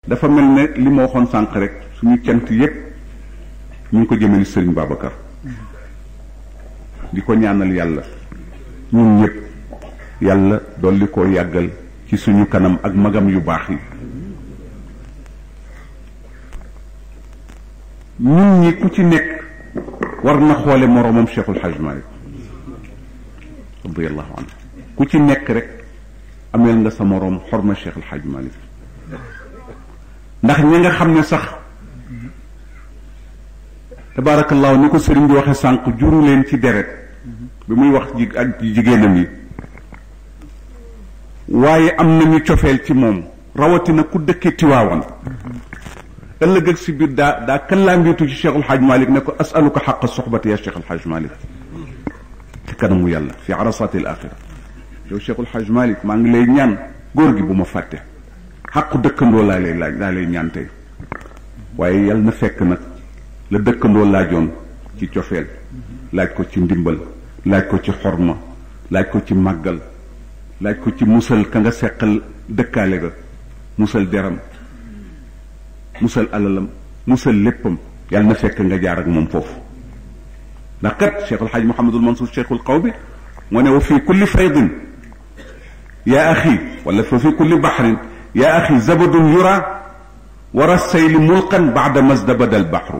dafa mel ne li ma waxoon sànq rek suñu cant yépp ñu ngi ko jëmee ni sëriñ Babacar di ko ñaanal yàlla ñun ñëpp yàlla dolli koo yàggal ci suñu kanam ak magam yu baax yi ñun ñi ku ci nekk war na xoole moroomam Cheikhul Hajj Malik radiyallahu anhu ku ci nekk rek ameel nga sa moroom xorma Cheikhul Hajj Malik ndax ñi nga xam ne sax tabaarakallaahu ni ko sëriñ bi waxe sànq juru leen ci deret bi muy wax ji ak jigéenam yi waaye am nañu cofeel ci moom rawatina ku dëkke tiwaawan ëllëg ak si biir daa daa kallaambiitu ci cheikhul xaaj malik ne ko asaluka xaqa soxbati ya cheikhul xaaj malik ci kanamu yàlla fi arasati al axira yow cheikhul xaaj malik maa ngi lay ñaan góor gi bu ma fàtte xaqu dëkkandoo laa lay laaj laa lay ñaan tey waaye yàlla na fekk nag la dëkkandoo laajoon ci cofeel laaj ko ci ndimbal laaj ko ci xorma laaj ko ci màggal laaj ko ci musal ka nga seqal dëkkaale ga musal deram musal alalam musal léppam yàlla na fekk nga jaar ak moom foofu ndax kat cheikh alxaaj mohamadul mansour cheikhul qaw bi moo ne wa fi kulli faydin yaa axi wala fa fi kulli baxrin yaa axi zabadun yura wara sayli mulqan baada masdabada albaxru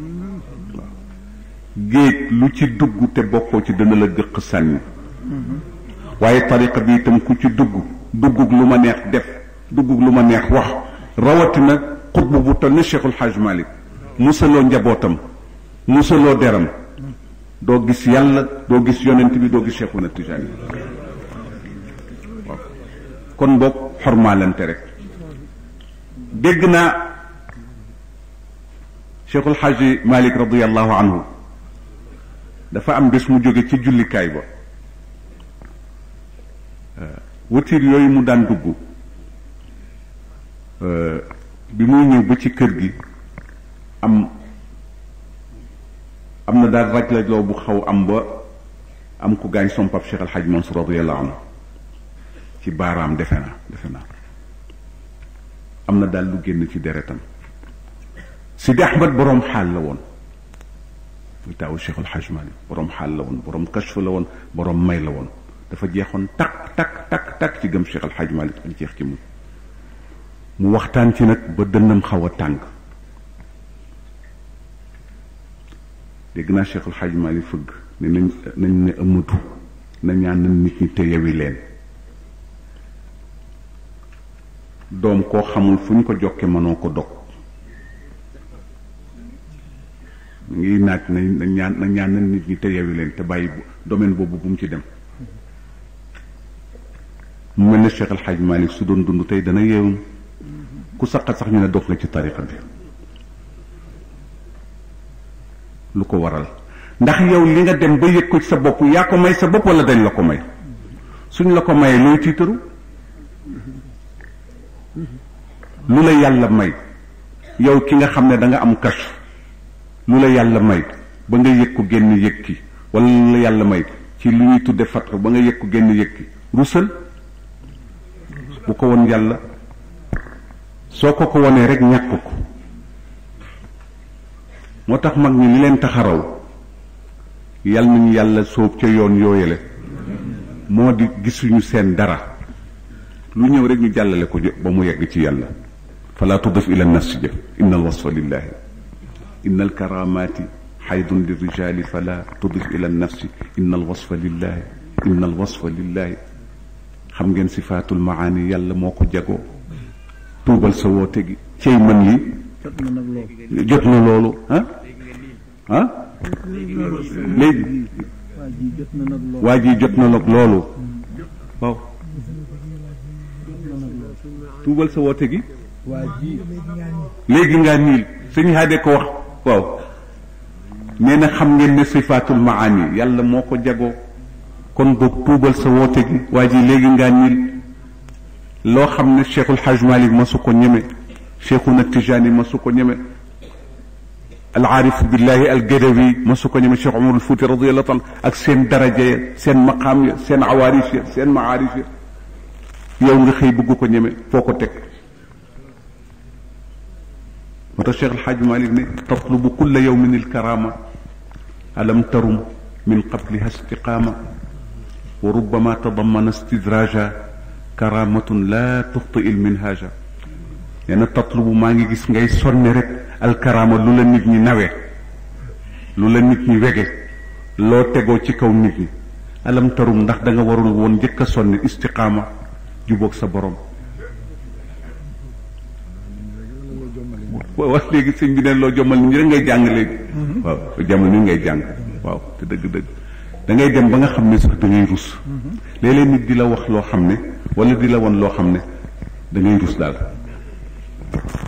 géej lu ci dugg te bokkoo ci dana la gëq sànni waaye tariqa bi itam ku ci dugg duggug lu ma neex def duggug lu ma neex wax rawatina xutbu bu toll ne cheikhul xaaj malik musaloo njabootam musaloo deram doo gis yàlla doo gis yonent bi doo gis cheikhuna tijaani waaw kon boog xormaalante rek dégg naa cheikhul xaaji malik radiallahu anhu dafa am bés mu jóge ci jullikaay ba watiir yooyu mu daan dugg bi muy ñëw ba ci kër gi am am na daal raj lajloo bu xaw am ba am ku gaañ som pap Cheikh Al Hadj Mansour radiyallahu anhu ci baaraam defe naa defe naa am na daal lu génn ci deretam Sidi Ahmad boroom xaal la woon muy taawu Cheikh Al Hadj Malick boroom xaal la woon boroom kashf la woon boroom may la woon dafa jeexoon takk takk takk takk ci gëm Cheikh Al Hadj Malick ak jeex ci mu mu waxtaan ci nag ba dënnam xaw a tàng dégg naa Cheikh El Hadj Malick fëgg ne nañ nañ ne ëmmatu na ñaan nit ñi te yewi leen doom koo xamul fu ñu ko jokke mënoo ko dog ngi naaj na ñaan na ñaan nit ñi te yewi leen te bàyyi domaine boobu bu mu ci dem mu mel ne Cheikh El Hadj Malick su doon dund tey dana yeewum ku saqat sax ñu ne dog nga ci tariqa bi lu ko waral ndax yow li nga dem ba yëg ko ci sa bopp yaa ko may sa bopp wala dañ la ko may suñ la ko mayee looy tiitaru lu la yàlla may yow ki nga xam ne da nga am kashf lu la yàlla may ba nga yëg ko génn yëg ki wala lu la yàlla may ci lu ñuy tudde fatru ba nga yëg ko génn yëg ki rusal bu ko won yàlla soo ko ko wonee rek ñàkk ko moo tax mag ñi li leen taxaraw yal nañu yàlla sóob ca yoon yooyale moo di gisuñu seen dara lu ñëw rek ñu jàllale ko ba mu yegg ci yàlla fala tudif ila nafsi ja inna alwasfa lillahi inna alkaramati xaydun lirijali fala tudif ila nafsi inna alwasfa lillahi inna alwasfa lillahi xam ngeen sifaatul maani yàlla moo ko jagoo tuubal sa woote gi cey man yi jot na loolu ah ah léegi waa ji jot na nag loolu waaw tuubal sa woote gi léegi ngaa niil sëñ haade ko wax waaw nee na xam ngeen ne sifaatul maani yàlla moo ko jagoo kon boog tuubal sa woote gi waa ji léegi ngaa niil loo xam ne cheikhul haj malik ma su ko ñeme cheikhuna tijani ma su ko ñeme alaarif billahi algadawi ma su ko ñeme cheikh umar alfuuti radiallahu taala ak seen daraja ya seen maqaam ya seen awaarif ya seen maarif ya yow nga xëy bëgg ko ñeme foo ko teg moo tax Cheikh El Hadj Malick ne tatlubu kulla yawmin alkarama alam tarum min qabliha istiqaama wa rubbama tadammana istidraja karamatun la tuxti il minhaja nee na tatlubu maa ngi gis ngay sonne rek alkarama lu la nit ñi nawe lu la nit ñi wege loo tegoo ci kaw nit ñi alam tarum ndax da nga warul woon njëkk a sonne istiqaama jubóog sa borom waaw wax léegi sëñ bi ne loo jommal nit ñi rek ngay jàng léegi waaw jamono ni ngay jàng waaw te dëgg-dëgg da ngay dem ba nga xam ne sax da ngay rus léeg-léeg nit di la wax loo xam ne wala di la won loo xam ne da ngay rus daal